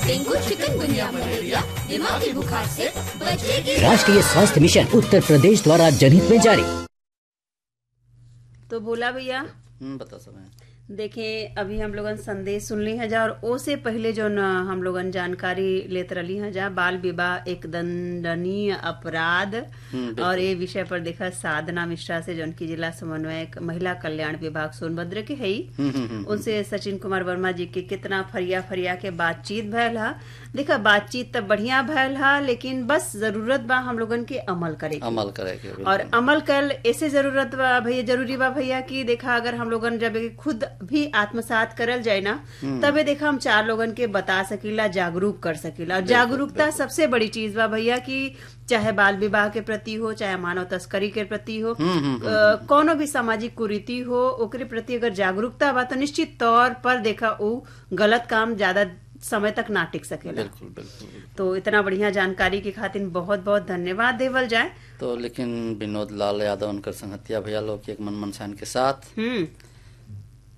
Dengue chikungunya malaria दिमागी बुखार से बचेगी राष्ट्रीय स्वास्थ्य मिशन उत्तर प्रदेश द्वारा जनहित में जारी तो बोला भैया हम्म, बता समय देखें अभी हम लोगन संदेश सुनली हैं जा और ओ से पहले जो न हम लोगन जानकारी लेत रही हैं जा बाल विवाह एक दंडनीय अपराध और ये विषय पर देखा साधना मिश्रा से जौन की जिला समन्वयक महिला कल्याण विभाग सोनभद्र के है उनसे सचिन कुमार वर्मा जी के कितना फरिया फरिया के बातचीत भयल हा देखा बातचीत तो बढ़िया भयल हा लेकिन बस जरूरत बा हम लोगन के अमल करे के। अमल करे के बिल्कुल। और अमल कल ऐसे जरूरत बा भैया जरूरी बा भैया कि देखा अगर हम लोगन जब खुद भी आत्मसात करल जाए ना तबे देखा हम चार लोगन के बता सकीला जागरूक कर सकीला और जागरूकता सबसे बड़ी चीज बा भैया कि चाहे बाल विवाह के प्रति हो चाहे मानव तस्करी के प्रति हो अ, कोनो भी सामाजिक कुरीति हो ओकरे प्रति अगर जागरूकता बा तो निश्चित तौर पर देखा वो गलत काम ज्यादा समय तक ना टिक सकेला बिल्कुल बिल्कुल बिल्कुल। तो इतना बढ़िया जानकारी के खातिर बहुत बहुत धन्यवाद देवल जाए तो लेकिन विनोद लाल यादव उनकर संगतिया भैया लोग के एक मन मनसान के साथ हम्म